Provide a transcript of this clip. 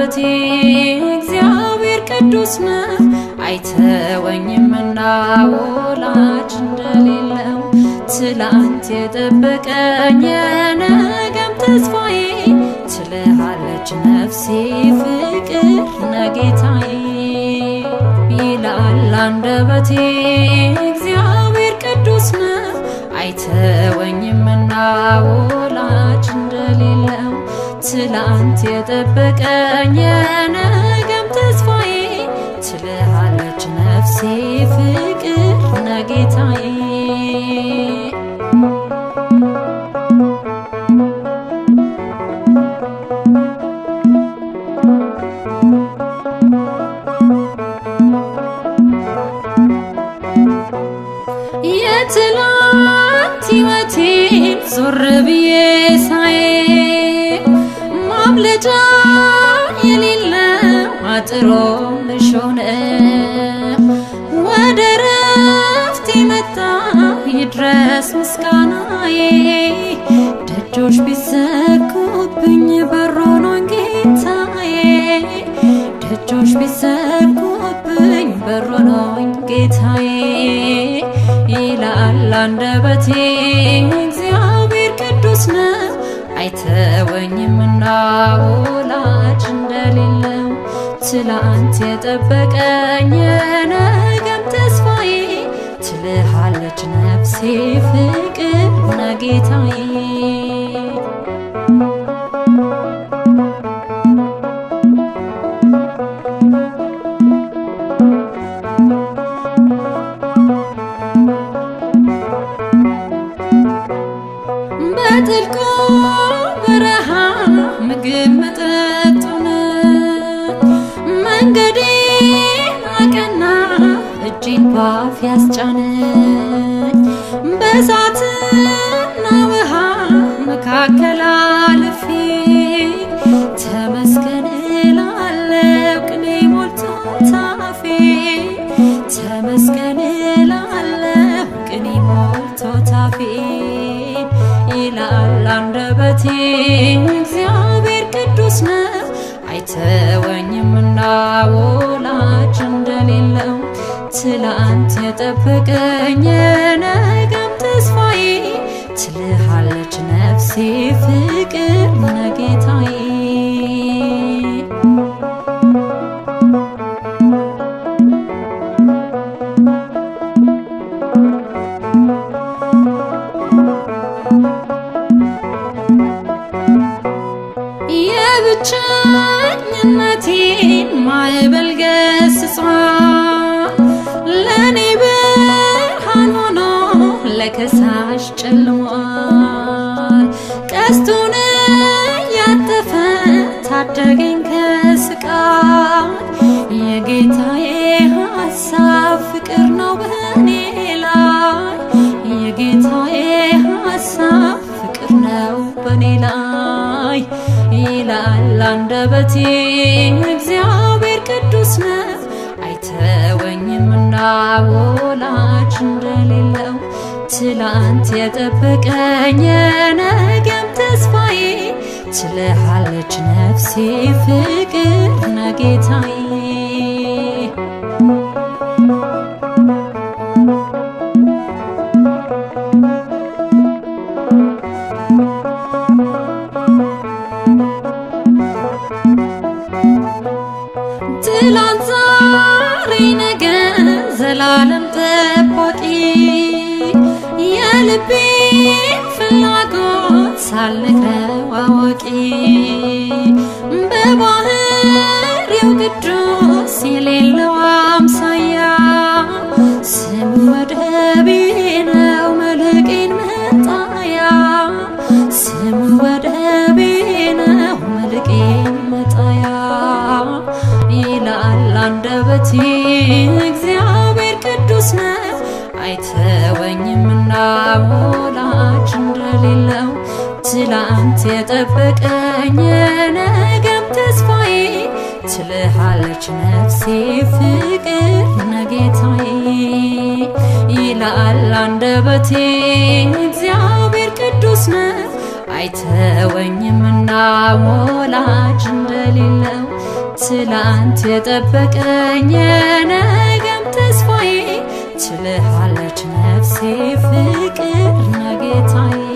አንደበቴ እግዚአብሔር ቅዱስ ነው አይተወኝምና ወላጅ እንደሌለው ትላንት የጠበቀኝ የነገም ተስፋዬ ትልሃለች ነፍሴ ፍቅር ነጌታዬ ይላል አንደበቴ እግዚአብሔር ቅዱስ ነው አይተወኝምና ወላጅ እንደሌለው ትላንት የጠበቀኝ የነገም ተስፋዬ ትልሃለች ነፍሴ ፍቅር ነጌታዬ የትላንት ሕይወቴን ዞር ብዬ ሳይ ማምለጫ የሌለው አጥሮ ምሾነ ወደ ረፍት መጣ ይድረስ ምስጋናዬ ደጆች ቢዘጉብኝ በሮኖን ጌታዬ ደጆች ቢዘጉብኝ በሮኖኝ ጌታዬ ይላል አንደበቴ እግዚአብሔር ቅዱስ ነው አይተወኝምና ወላጅ እንደሌለው ትላንት የጠበቀኝ የነገም ተስፋዬ ትልሃለች ነፍሴ ፍቅር ነጌታዬ በጥልቁ በረሃ ምግብ መጠጡን መንገዴን አቀና እጄን ባፍ ያስጫነኝ በእሳትና ውሃ መካከል አልፌ ተመስገን እላለሁ ቅኔ ሞልቶ ታፌ ተመስገን እላለሁ ቅኔ ሞልቶ ታፌ ይላል አንደበቴ እግዚአብሔር ቅዱስ ነው አይተወኝምና ወላጅ እንደሌለው ትላንት የጠበቀኝ የነገም ተስፋዬ ትልሃለች ነፍሴ ፍቅር ነጌታዬ የብቸኝነቴን ማዕበል ገስጿል ለእኔ ብርሃን ሆኖ ለከሳሽ ጨልሟል ቀስቱን ያጠፈ ታደገኝ ከስቃይ የጌታዬ ሀሳብ ፍቅር ነው በእኔ ላይ የጌታዬ ሀሳብ ፍቅር ነው በእኔ ላይ ይላል አንደበቴ እግዚአብሔር ቅዱስ ነው አይተወኝምና ወላጅ እንደሌለው ትላንት የጠበቀኝ የነገም ተስፋዬ ትልሃለች ነፍሴ ፍቅር ነጌታዬ ትላንት ዛሬ ነገ ዘላለም ጠባቂ የልቤን ፍላጎት ሳልነግረው አዋቂ በባህሪው ቅዱስ የሌለው አምሳያ ስሙ ወደቤ ነው መልቄን መጣያ ስሙ ወደቤ ነው መልቄን መጣያ ይላል አንደበቴ እግዚአብሔር ቅዱስ ነው አይተወኝምና ወላጅ እንደሌለው ትላንት የጠበቀኝ የነገም ተስፋዬ ትልሃለች ነፍሴ ፍቅር ነጌታዬ ይላል አንደበቴ እግዚአብሔር ቅዱስ ነው አይተወኝምና ወላጅ እንደሌለው ትላንት የጠበቀኝ የነገም ተስፋዬ ችልሃለች ነፍሴ ፍቅር ነጌታዬ